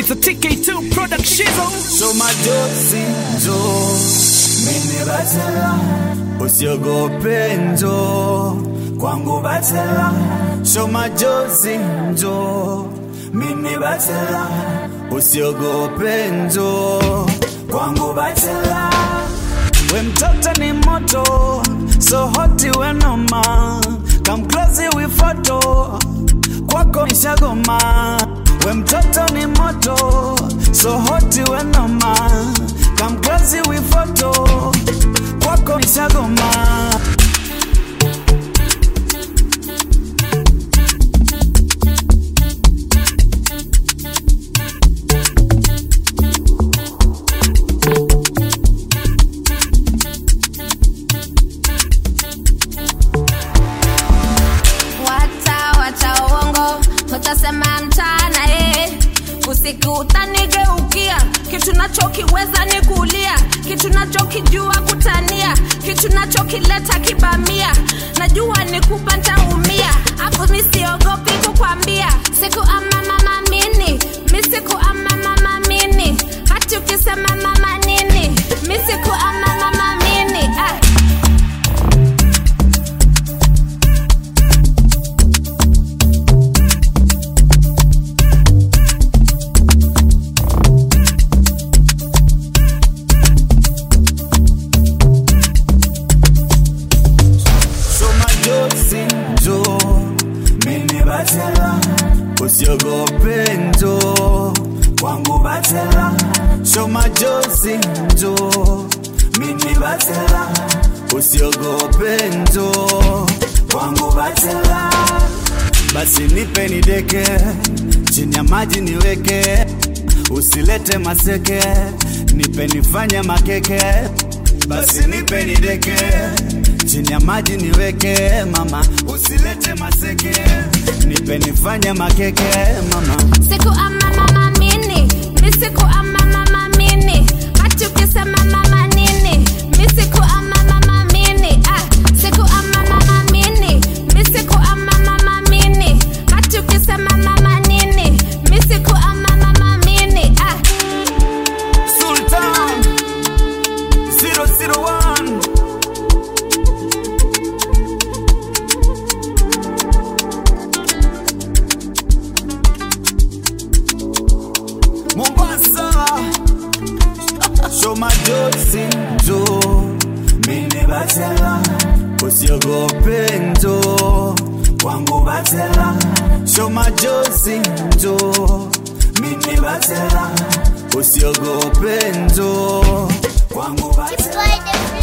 It's a TK2 production. So majozi njo mimi batela usiogope njo kwangu batela So majozi njo mimi batela usiogope njo kwangu batela we mtoto ni moto so hoti we noma come close we photo kwako nishagoma we mtoto ni moto so hoti we noma come close we photo kwako nishagoma Wacha wacha uongo, utasema mchana eh. Usiku utanigeukia, kitu nachokiweza ni kulia, kitu nachokijua kutania, kitu nachokileta kibamia, najua ni kupa ntaumia, hapo mi siogopi kukwambia, siku ama mama mini, mi siku ama mama mini, hati ukisema mama nini, mi siku ama mama mini ah. So majozi njo mimi batela usiogope njo kwangu batela So majozi njo mimi batela usiogope njo kwangu batela basi nipe nideke chini ya maji niweke usilete maseke nipe nifanye makeke basi nipe nideke chini ya maji niweke mama usilete maseke nipe nifanye makeke mama siku ama mama mini mi siku ama mama mini hati ukisema mama nini mi siku ama mama mini ah, siku ama mama mini mi siku ama mama mini hati ukisema mama nini mi siku ama mama mini ah. Sultan 001 Mombasa Show majozi njo mimi batela usiogope njo kwangu batela Show majozi njo mimi batela usiogope njo kwangu batela Boy, the